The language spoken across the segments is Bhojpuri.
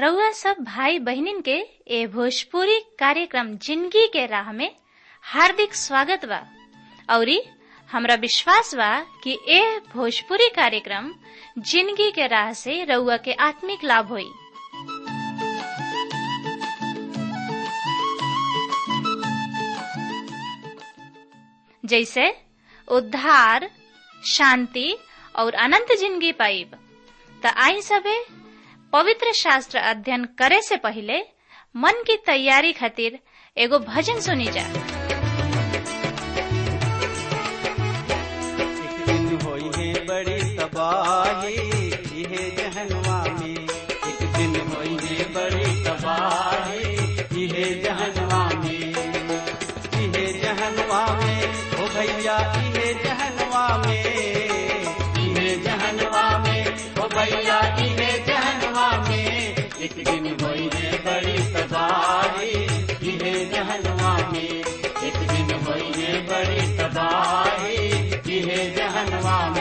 रउआ सब भाई बहिनीन के ए भोजपुरी कार्यक्रम जिंदगी के राह में हार्दिक स्वागत बा औरी हमरा विश्वास बा कि ए भोजपुरी कार्यक्रम जिंदगी के राह से रउआ के आत्मिक लाभ होई जैसे उद्धार शांति और अनंत जिंदगी पाइब त आई सबे पवित्र शास्त्र अध्ययन करे से पहले मन की तैयारी खातिर एगो भजन सुनी जा एक दिन होई है बड़ी तबाही इहे जहनवा में एक दिन होई है बड़ी तबाही इहे जहनवा में इहे जहनवा में ओ भैया इहे जहनवा में इहे जहनवा में ओ भैया इहे जहनवा में एक दिन होई है बड़ी तबाही इहे जहनवा में एक दिन होई है बड़ी तबाही इहे जहनवा में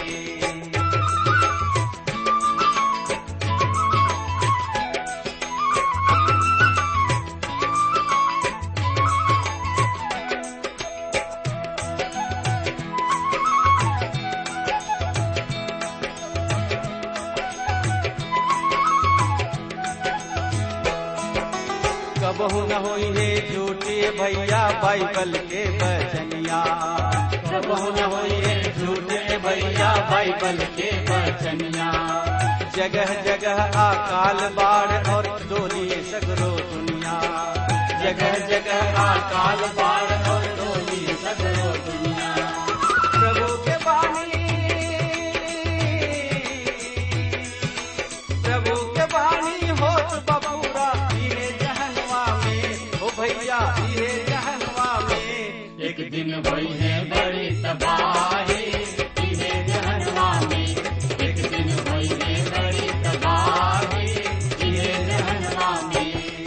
कबहू न होई है झूठे भैया बाइबल के बचनिया कबहू न होई है झूठे भैया बाइबल के बचनिया जगह जगह अकाल बाढ़ और डोली सगरो दुनिया जगह जगह अकाल बाढ़ और डोली सगरो दुनिया प्रभु के बानी प्रभु के बानी होत बबूरा इहे जहनवा में ओ भैया इहे जहनवा में एक दिन भई है बड़ी तबाही इहे जहनवा में एक दिन भई है बड़ी तबाही इहे जहनवा में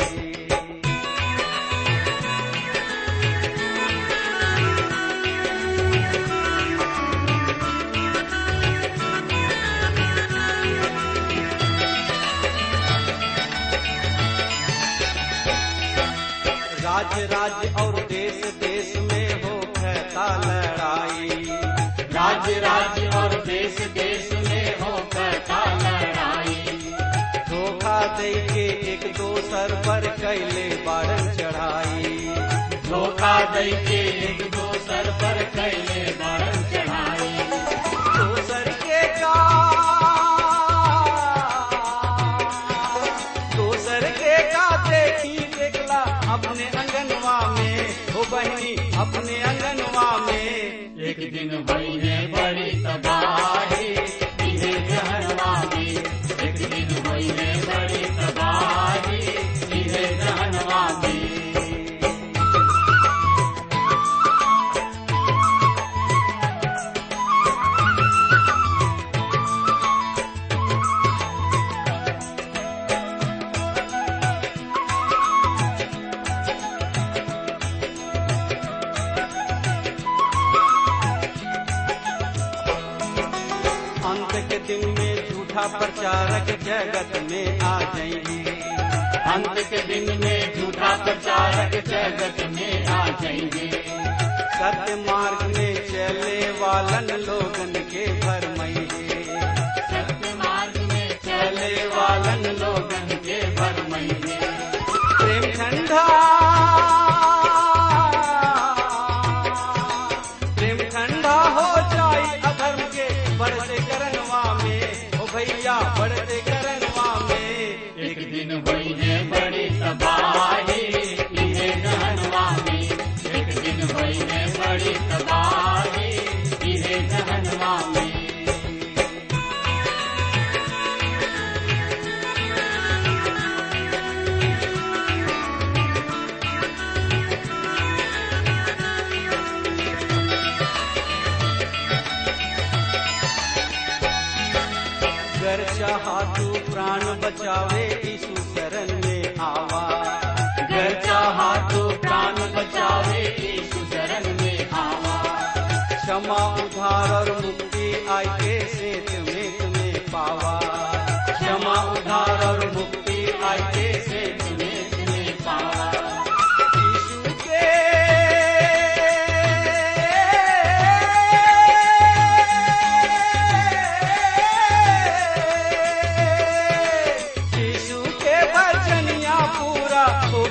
राज्य राज्य और देश देश में हो कहता लड़ाई राज्य राज्य और देश देश में हो कहता लड़ाई धोखा दे के एक दोसर पर कैले बारन चढ़ाई धोखा दे के एक दोसर पर कैले बारन चढ़ाई दोसर के का दोसर के का देखी देखला अपने अंगनवा में हो बहनी अपने अंगनवा में एक दिन भई है बड़ी तबाही इहे जहनवा में एक दिन भई है बड़ी तबाही इहे जहनवा में अंत के दिन में झूठा प्रचारक जगत में आ जाएंगे अंत के दिन में झूठा प्रचारक जगत में आ जाएंगे सत्य मार्ग में चले वालन लोगन के भरमैये सत्य मार्ग में चले वालन लोगन के भरमैये प्रेम ठंडा प्रेम ठंडा हो जाई अधर्म के बढ़ते करनवा में ओ भैया बढ़ते करनवा में एक दिन भई है बड़ी तबाही इहे जहनवा में एक दिन भई है बड़ी तबाही इहे जहनवा में गर चाहा तू प्राण बचावे यीशु शरण में आवा गर चाहा तू प्राण बचावे यीशु शरण में आवा क्षमा उधार और मुक्ति आई के सेत में तुम्हें पावा क्षमा उधार और मुक्ति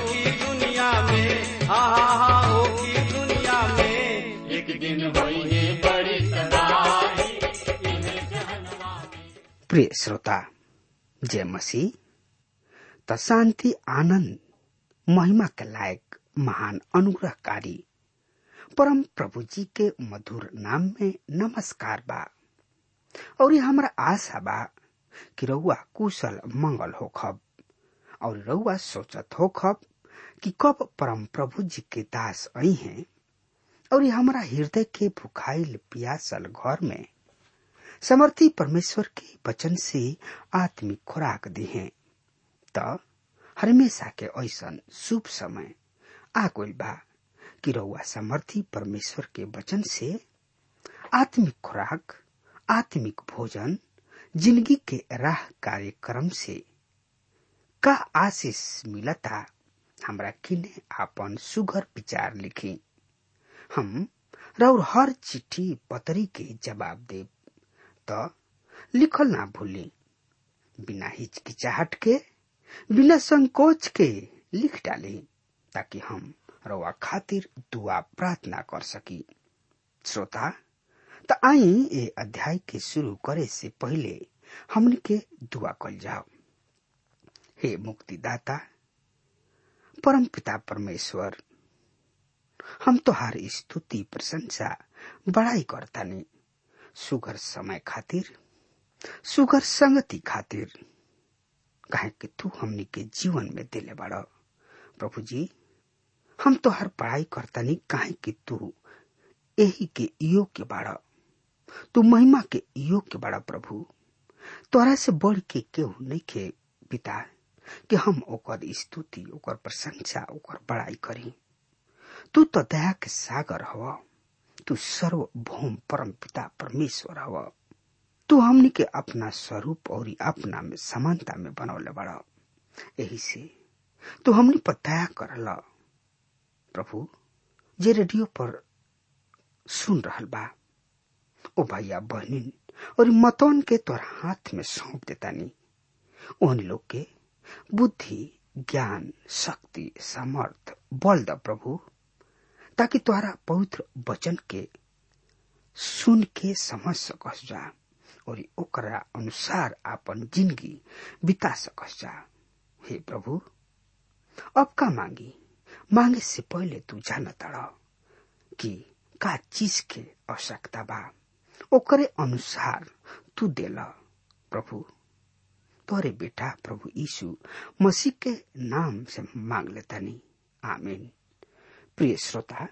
की दुनिया में हाँ हाँ हाँ हो की दुनिया में एक दिन होई है बड़ी तबाही इन्हें जहन्नुम में प्रिय श्रोता जय मसीह त शान्ति आनन्द महिमा के लायक महान अनुग्रहकारी परम प्रभु जी के मधुर नाम में नमस्कार बा और ये हमरा आशा बा कि रउआ कुशल मंगल होखब और रउआ सोचत होखब कि कब परम प्रभु जी के दास आई हैं और ये हमरा हृदय के भुखाइल पियासल घर में समर्थी परमेश्वर के वचन से आत्मिक खुराक दी है त हमेशा के ऐसन शुभ समय आ गइल बा कि रउआ समर्थी परमेश्वर के वचन से आत्मिक खुराक आत्मिक भोजन जिंदगी के राह कार्यक्रम से का आशीष मिलता हमरा किने आपन सुघर विचार लिखी हम रउर हर चिट्ठी पतरी के जवाब देब त लिखल ना भूली बिना हिचकिचाहट के बिना संकोच के लिख डाली ताकि हम रउआ खातिर दुआ प्रार्थना कर सकी श्रोता त आई ए अध्याय के शुरू करे से पहले हमन के दुआ कल जाओ हे मुक्तिदाता परम पिता परमेश्वर हम तोहार स्तुति प्रशंसा बड़ाई करतानी सुगर समय खातिर सुगर संगति खातिर काहे कि तू हमनी के जीवन में दिले बड़ प्रभु जी हम तो हर पढ़ाई करतानी काहे कि तू यही के योग्य बाड़ तू महिमा के योग्य बाड़ा प्रभु तोरा से बढ़ के केहू नहीं के पिता कि हम ओकर स्तुति ओकर प्रशंसा ओकर बड़ाई करी तू तो दया के सागर हवा तू सर्वभौम परम पिता परमेश्वर हवा तू हमनी के अपना स्वरूप और अपना में समानता में बनौले बड़ा यही से तू हमनी पर दया करला प्रभु जे रेडियो पर सुन रहल बा ओ भैया बहनिन और मतौन के तोर हाथ में सौंप देतानी उन लोग के बुद्धि ज्ञान शक्ति सामर्थ बल द प्रभु ताकि तोहरा पवित्र वचन के सुन के समझ सकस जा और ओकरा अनुसार आपन जिंदगी बिता सकस जा हे प्रभु अब का मांगी मांगे से पहले तू जान तड़ कि का चीज के आवश्यकता बा ओकरे अनुसार तू देला प्रभु तोरे बेटा प्रभु यीशु मसीह के नाम से मांग लेतानी आमीन प्रिय श्रोता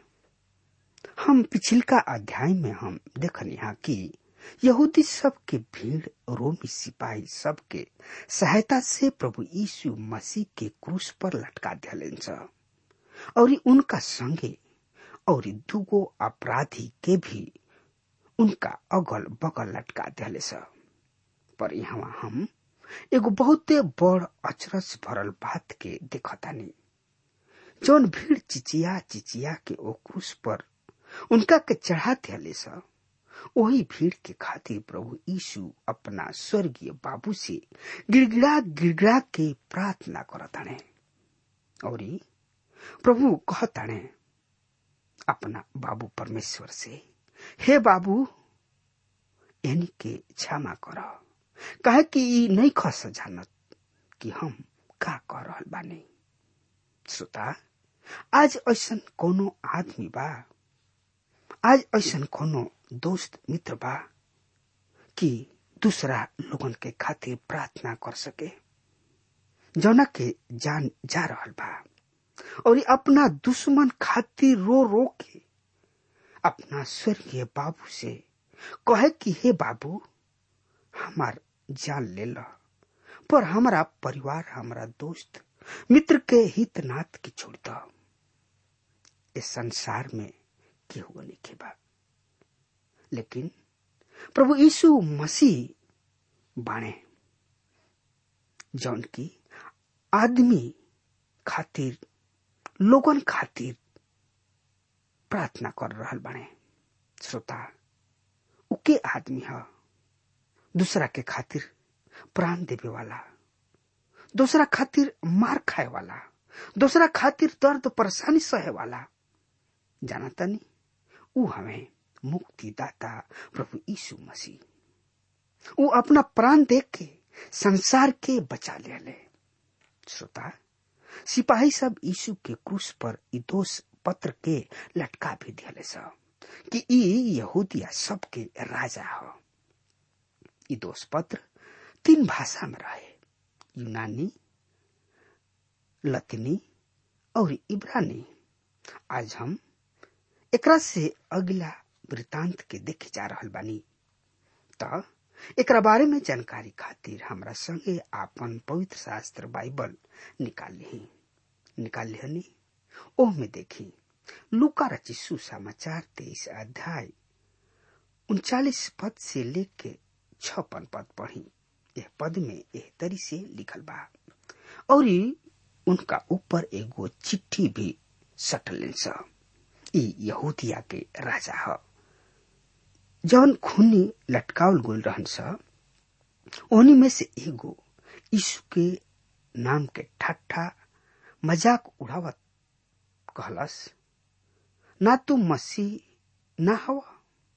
हम पिछिलका अध्याय में हम देखनिहा कि यहूदी सब के भीड़ रोमी सिपाही सब के सहायता से प्रभु यीशु मसीह के क्रूस पर लटका दिया और उनका संगे और दुगो अपराधी के भी उनका अगल बगल लटका दिले पर यहाँ हम एगो बहुते बड़ अचरज भरल बात के देखतानी जौन भीड़ चिचिया चिचिया के ओ क्रूस पर उनका के चढ़ा दिले वही भीड़ के खातिर प्रभु यीशु अपना स्वर्गीय बाबू से गिड़गिड़ा गिड़गिड़ा के प्रार्थना करताने और प्रभु कहताने अपना बाबू परमेश्वर से हे बाबू यानी के क्षमा कर कहे कि ई नहीं खस जानत कि हम का कर रहल बानी श्रोता आज ऐसन कोनो आदमी बा आज ऐसन कोनो दोस्त मित्र बा कि दूसरा लोगन के खातिर प्रार्थना कर सके जौना के जान जा रहल बा और अपना दुश्मन खातिर रो रो के अपना स्वर्गीय बाबू से कहे कि हे बाबू हमार जान ले ला पर हमारा परिवार हमारा दोस्त मित्र के हित नाथ के छोड़ दो इस संसार में केहू नहीं बा लेकिन प्रभु यीशु मसीह बाणे जौन की आदमी खातिर लोगन खातिर प्रार्थना कर रहल बाणे श्रोता उके आदमी ह दूसरा के खातिर प्राण देवे वाला दूसरा खातिर मार खाए वाला दूसरा खातिर दर्द परेशानी सहे वाला जाना तनी ऊ हमें मुक्तिदाता प्रभु यीशु मसीह ऊ अपना प्राण देख के संसार के बचा ले ले श्रोता सिपाही सब यीशु के क्रूस पर ई दोष पत्र के लटका भी दिले सब कि ई यहूदिया सबके राजा हो ई दोष पत्र तीन भाषा में रहे यूनानी लतीनी और इब्रानी आज हम एकरा से अगला वृतांत के देखे जा रहल बानी त एकरा बारे में जानकारी खातिर हमरा संगे आपन पवित्र शास्त्र बाइबल निकाल ली निकाल लिहनी ओह में देखी लुका रची सुसमाचार तेईस अध्याय उनचालीस पद से लेके छप्पन पद पढ़ी यह पद में एह तरी से लिखल बा और उनका ऊपर एगो चिट्ठी भी सटल स ई यहूदिया के राजा ह जौन खूनी लटकावल गोल रहन स ओनी में से एगो यीशु के नाम के ठट्ठा मजाक उड़ावत कहलस ना तू मसीह ना हवा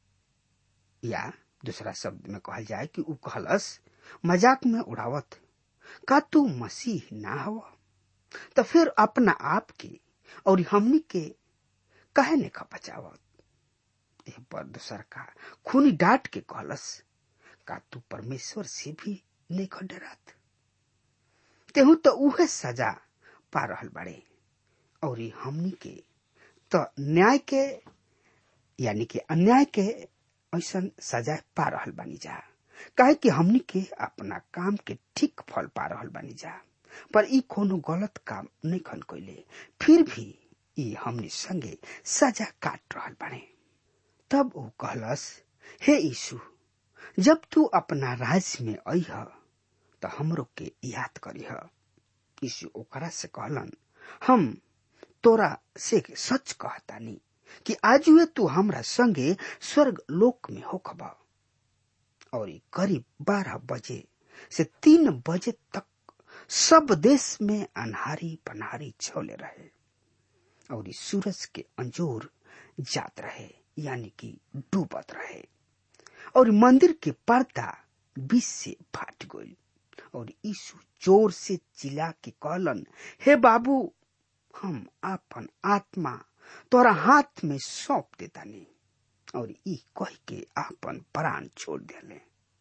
या दूसरा शब्द में कहल जाए कि ऊ कहलस मजाक में उड़ावत का तू मसीह ना हवा तो फिर अपना आप के और हमनी के कहे ने का बचावत एह पर दूसर का खूनी डांट के कहलस का तू परमेश्वर से भी नहीं डरात तेहू तो उहे सजा पा रहल बाड़े और हमनी के तो न्याय के यानी कि अन्याय के ऐसा सजा पा रहल बानी जा काहे कि हमनी के अपना काम के ठीक फल पा रहल बानी जा पर ई कोनो गलत काम नहीं खन कैले फिर भी ई हमनी संगे सजा काट रहल बाने तब वो कहलस हे यीशु जब तू अपना राज में अह तो हमरो के याद करीह यीशु ओकरा से कहलन हम तोरा से सच कहतानी कि आज वे तू हमरा संगे स्वर्ग लोक में होखबा और करीब बारह बजे से तीन बजे तक सब देश में अनहारी पनहारी छौले रहे और इस सूरज के अंजोर जात रहे यानी कि डूबत रहे और मंदिर के पर्दा बीच से फाट गई और यीशु जोर से चिल्ला के कहलन हे बाबू हम आपन आत्मा तोरा हाथ में सौंप देता नहीं और ई कह के आपन प्राण छोड़ दिले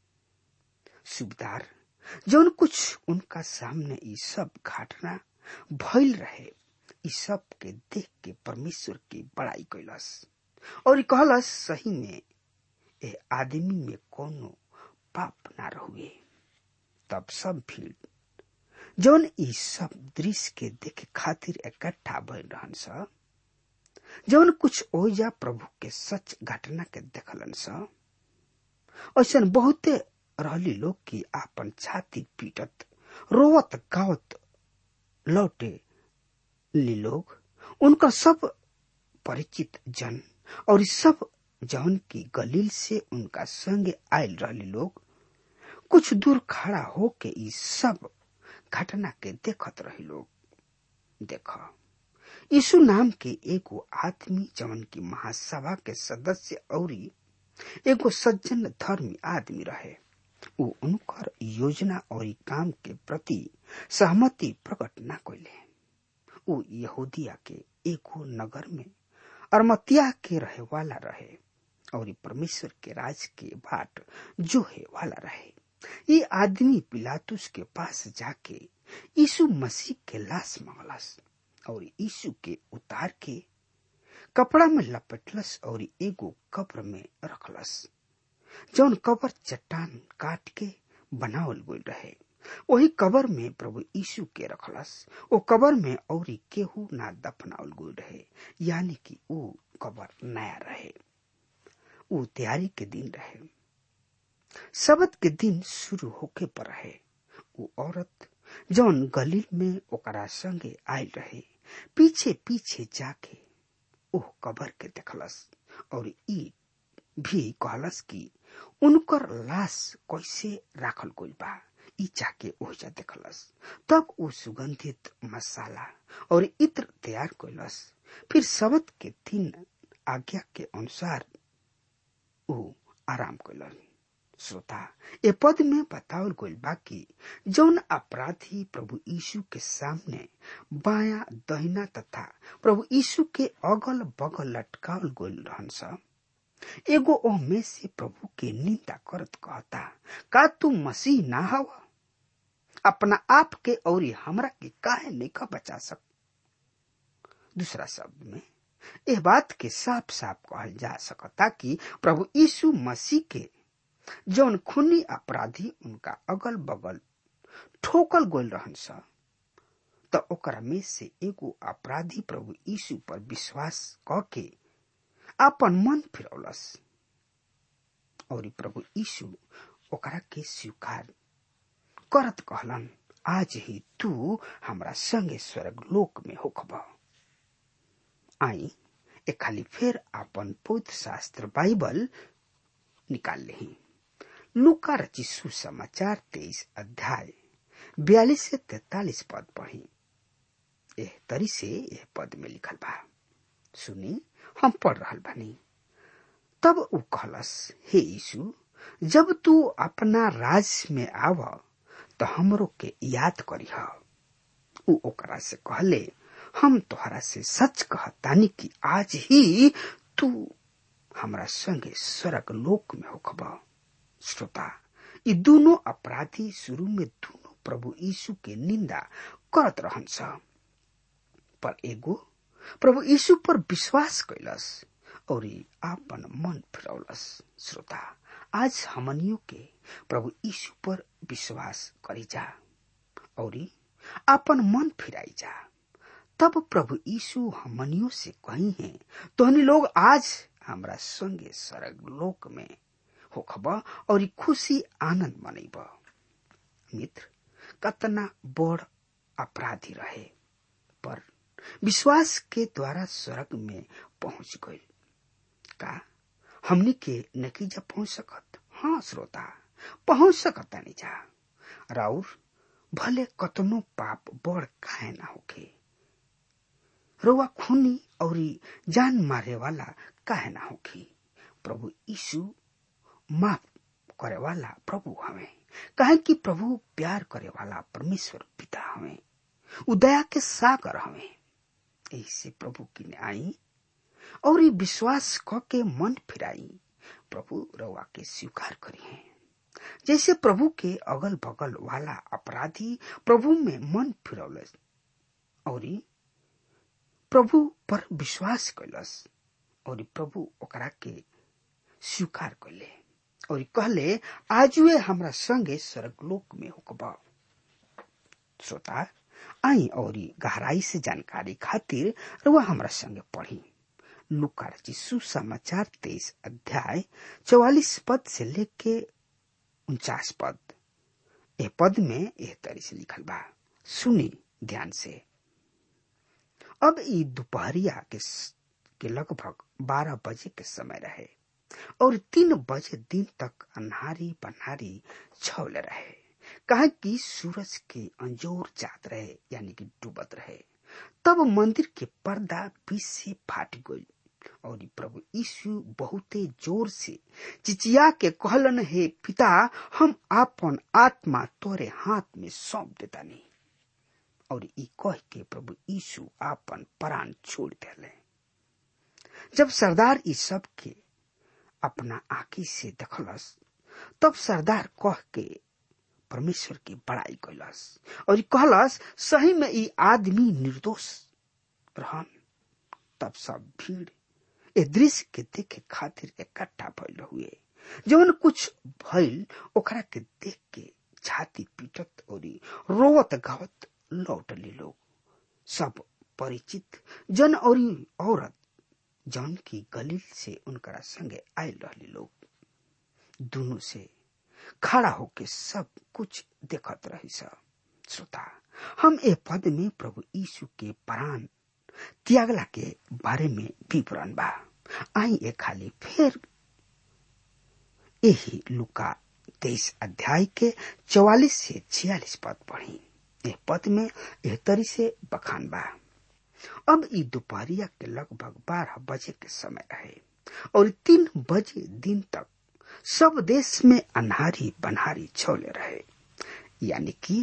सुबदार जौन कुछ उनका सामने ई सब घटना भइल रहे ई सब के देख के परमेश्वर की बड़ाई कैलस और कहलस सही में ए आदमी में कोनो पाप ना रहुए तब सब भीड़ जौन ई सब दृश्य के देखे खातिर इकट्ठा भइल रहन स जौन कुछ ओजा प्रभु के सच घटना के देखलन स ऐसा बहुते रहली लोग की आपन छाती पीटत रोवत गावत लौटे ली लोग उनका सब परिचित जन और सब जौन की गलील से उनका संगे आयल रहली लोग कुछ दूर खड़ा होके ई सब घटना के देखत रही लोग देख यीशु नाम के एगो आदमी जवन की महासभा के सदस्य और एगो सज्जन धर्मी आदमी रहे उ उनकर योजना और काम के प्रति सहमति प्रकट न कैले उ यहूदिया के एगो नगर में अरमतिया के रहे वाला रहे और परमेश्वर के राज के बाट जोहे वाला रहे ये आदमी पिलातुस के पास जाके यीशु मसीह के लाश मंगलस और यीशु के उतार के कपड़ा में लपेटलस और एगो कब्र में रखलस जौन कब्र चट्टान काट के बनावल गई रहे वही कबर में प्रभु यीशु के रखलस ओ कबर में और केहू ना दफनावल गई रहे यानी कि वो कबर नया रहे वो तैयारी के दिन रहे सबत के दिन शुरू होके पर रहे वो औरत जौन गलील में ओकरा संगे आयल रहे पीछे पीछे जाके ओह कबर के देखलस और ई भी कहलस कि उनकर लाश कैसे राखल गइल बा ई जाके ओहिजा देखलस तब वो सुगंधित मसाला और इत्र तैयार कैलस फिर सबत के दिन आज्ञा के अनुसार वो आराम कैलन श्रोता ए पद में बतावल गइल बा कि जौन अपराधी प्रभु यीशु के सामने बाया दहिना तथा प्रभु यीशु के अगल बगल लटकावल गइल रहन स एगो ओह में से प्रभु के निंदा करत कहता का तू मसीह ना हव अपना आप के और हमरा के काहे नहीं बचा सक दूसरा शब्द में यह बात के साफ साफ कहल जा सकता कि प्रभु यीशु मसीह के जौन खूनी अपराधी उनका अगल बगल ठोकल गोल रहन स त ओकरा में से एगो अपराधी प्रभु यीशु पर विश्वास क के आपन मन फिरौलस और प्रभु यीशु ओकरा के स्वीकार करत कहलन आज ही तू हमरा संगे स्वर्ग लोक में होखब आई ए खाली फिर आपन पवित्र शास्त्र बाइबल निकाल लेही लुका रची सुसमाचार तेईस अध्याय बयालीस से तैतालीस पद पढ़ी एह तरी से यह पद में लिखल बा सुनी हम पढ़ रहल बानी तब उ कहलस हे यीशु जब तू अपना राज में आव तो हमरो के याद करीह उ ओकरा से कहले हम तोहरा से सच कहतानी कि आज ही तू हमरा संगे स्वर्ग लोक में होखब श्रोता ये दोनों अपराधी शुरू में दोनों प्रभु यीशु के निंदा करत रहन स पर एगो प्रभु यीशु पर विश्वास कैलस और आपन मन फिरौलस श्रोता आज हमनियों के प्रभु यीशु पर विश्वास करी जा और आपन मन फिराई जा तब प्रभु यीशु हमनियों से कही है तोहनी लोग आज हमरा संगे स्वर्ग लोक में होखब और खुशी आनंद मनैब मित्र कतना बड़ अपराधी रहे पर विश्वास के द्वारा स्वर्ग में पहुंच गई का हमनी के नकीजा पहुंच सकत हाँ श्रोता पहुंच सकता नहीं जा राउर भले कतनो पाप बड़ काहे ना होके रोवा खूनी और जान मारे वाला काहे ना होखी प्रभु यीशु माफ करे वाला प्रभु हमें कहे कि प्रभु प्यार करे वाला परमेश्वर पिता हमें उदया के सागर हमें ऐसे प्रभु की आई और विश्वास क के मन फिराई प्रभु रवा के स्वीकार करी है जैसे प्रभु के अगल बगल वाला अपराधी प्रभु में मन फिरौलस और प्रभु पर विश्वास कैलस और प्रभु ओकरा के स्वीकार कैले और कहले आजुए हमरा संगे स्वर्गलोक में होकबा श्रोता आई और गहराई से जानकारी खातिर रुआ हमरा संगे पढ़ी लुका जी सुसमाचार तेईस अध्याय चौवालीस पद से लेके उनचास पद ए पद में एह तरी से लिखल बा सुनी ध्यान से अब ई दोपहरिया के, के लगभग बारह बजे के समय रहे और तीन बजे दिन तक अन्हारी पन्हारी छवले रहे कहा कि सूरज के अंजोर जात रहे यानी कि डूबत रहे तब मंदिर के पर्दा बीच से फाट गई और प्रभु यीशु बहुते जोर से चिचिया के कहलन हे पिता हम आपन आत्मा तोरे हाथ में सौंप देता नहीं और ई कह के प्रभु यीशु आपन प्राण छोड़ दिले जब सरदार ई सब के अपना आंखी से देखलस तब सरदार कह के परमेश्वर की बड़ाई कैलस और कहलस सही में ई आदमी निर्दोष रहन तब सब भीड़ ए दृश्य के देखे खातिर इकट्ठा भइल हुए जवन कुछ भइल ओकरा के देख के छाती पीटत और रोवत गावत लौटली लोग सब परिचित जन और औरत जौन की गलील से उनकरा संगे आयल रहली लोग दोनों से खड़ा होके सब कुछ देखत रही सब श्रोता हम ए पद में प्रभु यीशु के प्राण त्यागला के बारे में विवरण बा आई ए खाली फिर यही लुका तेईस अध्याय के चौवालीस से छियालीस पद पढ़ी एह पद में एह तरी से बखान बा अब ई दोपहरिया के लगभग बारह बजे के समय रहे और तीन बजे दिन तक सब देश में अन्हारी बनहारी छौले रहे यानी कि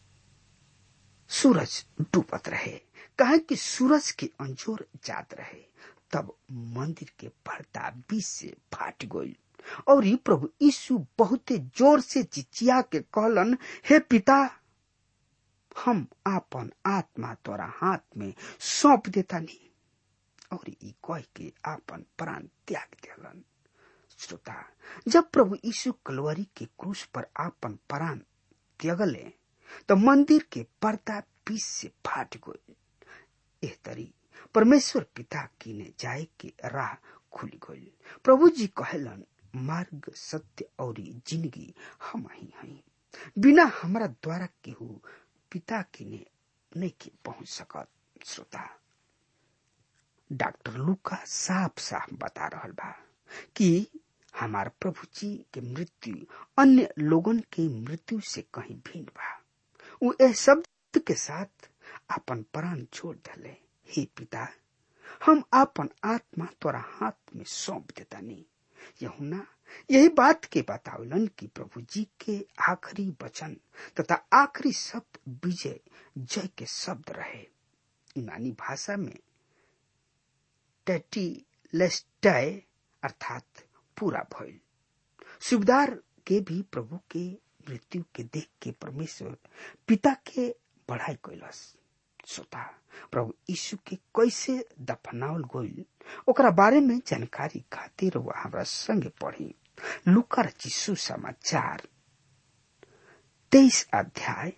सूरज डूबत रहे कहे कि सूरज के अंजोर जात रहे तब मंदिर के पर्दा बीच से फाट गई और ई प्रभु यीशु बहुते जोर से चिचिया के कहलन हे पिता हम आपन आत्मा तोरा हाथ में सौंप देता नहीं और ई कह के आपन प्राण त्याग दिलन श्रोता जब प्रभु यीशु कलवरी के क्रूस पर आपन प्राण त्यागले तो मंदिर के पर्दा बीच से फाट गई एह तरी परमेश्वर पिता किने जाए के राह खुली गई प्रभु जी कहलन मार्ग सत्य और जिंदगी हम ही हई बिना हमारा द्वारा केहू पिता किने नहीं के पहुंच सकत श्रोता डॉक्टर लुका साफ साफ बता रहल बा कि हमार प्रभु जी के मृत्यु अन्य लोगन के मृत्यु से कहीं भिन्न बा वो ए शब्द के साथ अपन प्राण छोड़ दले हे पिता हम अपन आत्मा तोरा हाथ में सौंप देता नहीं यहुना यही बात के बतावलन कि प्रभु जी के आखिरी वचन तथा आखिरी शब्द विजय जय के शब्द रहे यूनानी भाषा में टैटी लेस्टाय अर्थात पूरा भइल सुबेदार के भी प्रभु के मृत्यु के देख के परमेश्वर पिता के बढ़ाई कैलस श्रोता प्रभु यीशु के कैसे दफनावल गईल ओकरा बारे में जानकारी खातिर वो हमरा संगे पढ़ी लुकर चिसु समाचार तेईस अध्याय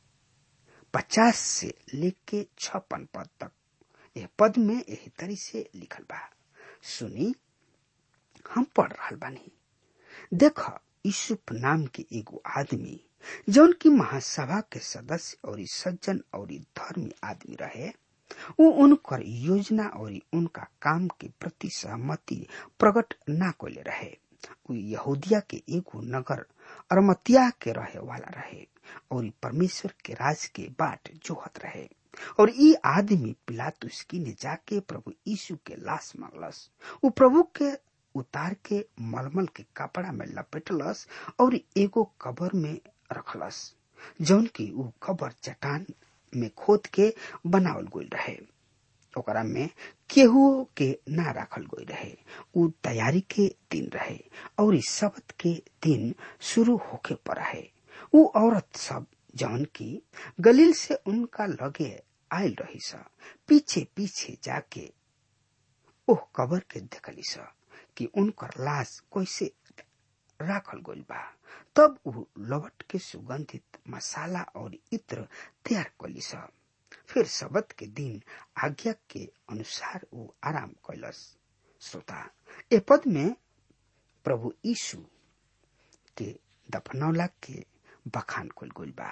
पचास से लेके छप्पन पद तक यह पद में यही तरी से लिखल बा सुनी हम पढ़ रहा बानी देख यूसुफ नाम के एगो आदमी जौन की महासभा के सदस्य और सज्जन और धर्मी आदमी रहे वो उनकर योजना और उनका काम के प्रति सहमति प्रकट ना कोले रहे उ यहूदिया के एगो नगर अरमतिया के रहे वाला रहे और परमेश्वर के राज के बाट जोहत रहे और ई आदमी पिलातुस की ने जाके प्रभु यीशु के लाश मांगलस उ प्रभु के उतार के मलमल के कपड़ा में लपेटलस और एगो कबर में रखलस जौन की उ कबर चट्टान में खोद के बनावल गई रहे ओकरा में केहू के ना राखल गई रहे उ तैयारी के दिन रहे और इस शब्द के दिन शुरू होके पर रहे उ औरत सब जौन की गलील से उनका लगे आयल रही सा पीछे पीछे जाके ओह कबर के देखली सा कि उनकर लाश कैसे राखल गइल बा तब उ लवट के सुगंधित मसाला और इत्र तैयार कली सा फिर शबद के दिन आज्ञा के अनुसार वो आराम कैलस श्रोता ए पद में प्रभु यीशु के दफनौला के बखान कल गइल बा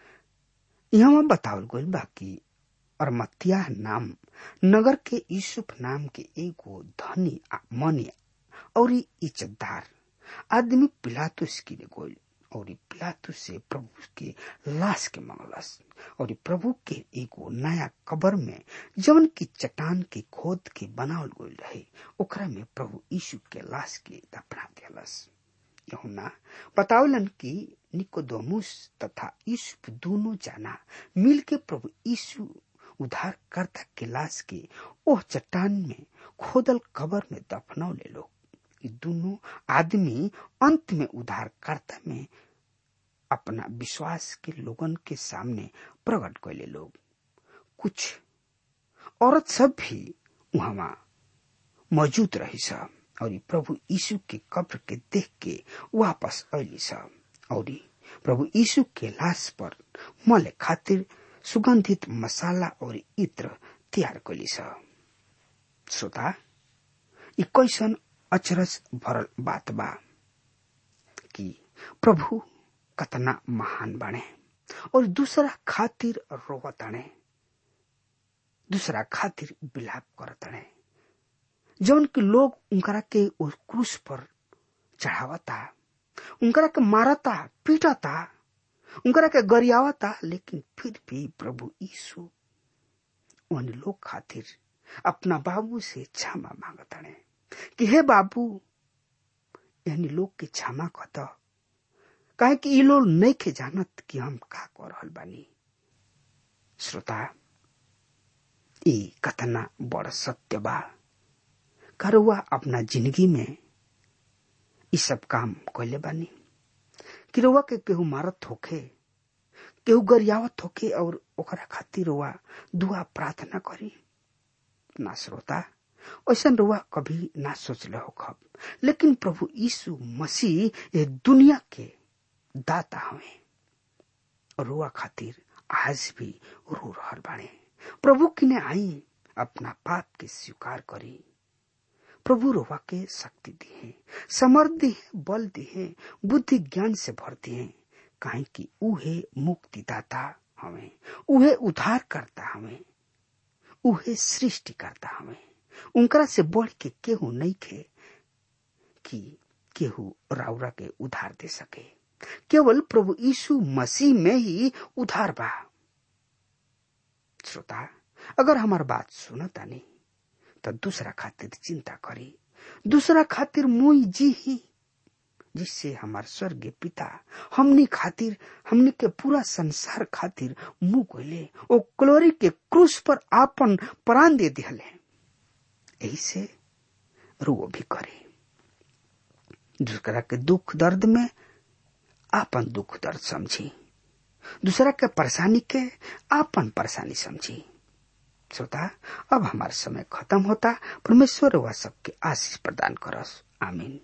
यहाँ बतावल गइल बा कि अरमतिया नाम नगर के यूसुफ नाम के एगो धनी मनी और इज्जतदार आदमी पिलातुस की गोल और पिलातुस से प्रभु के लाश के मंगलस और प्रभु के एगो नया कबर में जवन की चट्टान के खोद के बनावल गइल रहे ओकरा में प्रभु यीशु के लाश के दफना दिलस यहुना बतावलन कि निकोदोमुस तथा यीशु दोनों जाना मिल के प्रभु यीशु उद्धारकर्ता के लाश के ओह चट्टान में खोदल कबर में दफनौले लोग दोनों आदमी अंत में उद्धारकर्ता में अपना विश्वास के लोगन के सामने प्रकट कैले लोग कुछ औरत सब भी वहां मौजूद रही सब और प्रभु यीशु के कब्र के देख के वापस अली सब और प्रभु यीशु के लाश पर मले खातिर सुगंधित मसाला और इत्र तैयार कैली सब श्रोता ई कैसन अचरज भरल बात बा कि प्रभु कतना महान बने और दूसरा खातिर रोवतणे दूसरा खातिर विलाप करतणे जौन कि लोग उनकरा के उस क्रूस पर चढ़ावता उनकरा के मारता पीटता उनकरा के गरियावता लेकिन फिर भी प्रभु यीशु उन लोग खातिर अपना बाबू से क्षमा मांगता ने कि हे बाबू यानी लोग के क्षमा कत काहे कि ये लोग नहीं के जानत कि हम का कर रहल बानी श्रोता ई कतना बड़ सत्य बा करुआ अपना जिंदगी में ई सब काम कैले बानी कि रउआ के केहू मारत होखे केहू गरियावत होखे और ओकरा खातिर रउआ दुआ प्रार्थना करी ना श्रोता ऐसा रुआ कभी ना सोचले हो खब लेकिन प्रभु यीशु मसीह ये दुनिया के दाता हवे और रुआ खातिर आज भी रो रहल बाड़े प्रभु किने आई अपना पाप के स्वीकार करी प्रभु रोवा के शक्ति दिए समर्थ दिए बल दिए बुद्धि ज्ञान से भर दिए काहे कि उहे मुक्तिदाता हमें उहे उद्धार करता हमें उहे सृष्टि करता हमें उनकरा से बढ़ के केहू नहीं खे कि केहू राउरा के उधार दे सके केवल प्रभु यीशु मसीह में ही उधार बा श्रोता अगर हमार बात सुनता नहीं तो दूसरा खातिर चिंता करी दूसरा खातिर मुई जी ही जिससे हमार स्वर्गीय पिता हमनी खातिर हमनी के पूरा संसार खातिर मुंह कोले ओ क्लोरी के क्रूस पर आपन प्राण दे दिहले यही से रो भी करे दूसरा के दुख दर्द में आपन दुख दर्द समझी दूसरा के परेशानी के आपन परेशानी समझी श्रोता अब हमारा समय खत्म होता परमेश्वर वह सबके आशीष प्रदान करस आमीन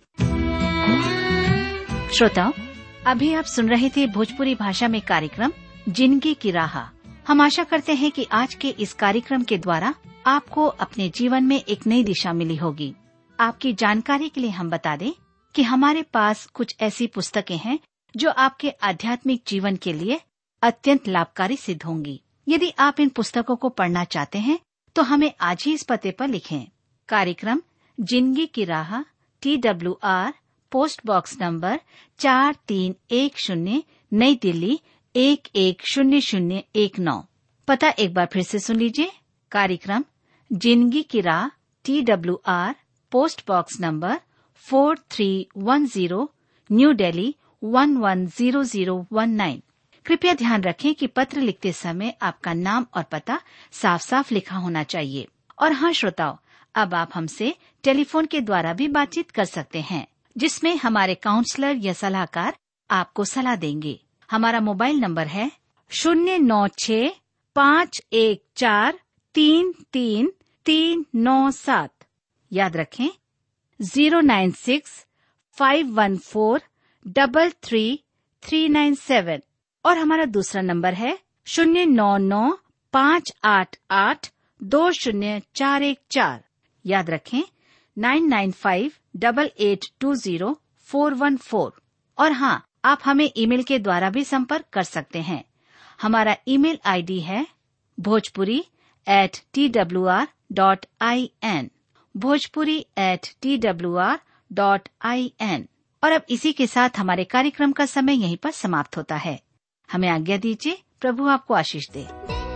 श्रोताओं अभी आप सुन रहे थे भोजपुरी भाषा में कार्यक्रम जिंदगी की राह हम आशा करते हैं कि आज के इस कार्यक्रम के द्वारा आपको अपने जीवन में एक नई दिशा मिली होगी आपकी जानकारी के लिए हम बता दें कि हमारे पास कुछ ऐसी पुस्तकें हैं जो आपके आध्यात्मिक जीवन के लिए अत्यंत लाभकारी सिद्ध होंगी यदि आप इन पुस्तकों को पढ़ना चाहते हैं तो हमें आज ही इस पते पर लिखें कार्यक्रम जिंदगी की राह T W R post box number चार तीन एक शून्य नई दिल्ली एक एक शून्य शून्य एक नौ पता एक बार फिर से सुन लीजिए कार्यक्रम जिंदगी की राह T W R post box number four three one zero New Delhi one one zero zero one nine कृपया ध्यान रखें कि पत्र लिखते समय आपका नाम और पता साफ साफ लिखा होना चाहिए और हाँ श्रोताओं अब आप हमसे टेलीफोन के द्वारा भी बातचीत कर सकते हैं जिसमें हमारे काउंसलर या सलाहकार आपको सलाह देंगे हमारा मोबाइल नंबर है शून्य नौ छ पाँच एक चार तीन तीन तीन नौ सात याद रखें zero nine six five one four double three three nine seven और हमारा दूसरा नंबर है शून्य नौ नौ पाँच आठ आठ दो शून्य चार एक चार याद रखें nine nine five double eight two zero four one four और हाँ आप हमें ईमेल के द्वारा भी संपर्क कर सकते हैं हमारा ईमेल आईडी है Bhojpuri at T W R dot I N Bhojpuri at T W R dot I N और अब इसी के साथ हमारे कार्यक्रम का समय यहीं पर समाप्त होता है हमें आज्ञा दीजिए प्रभु आपको आशीष दे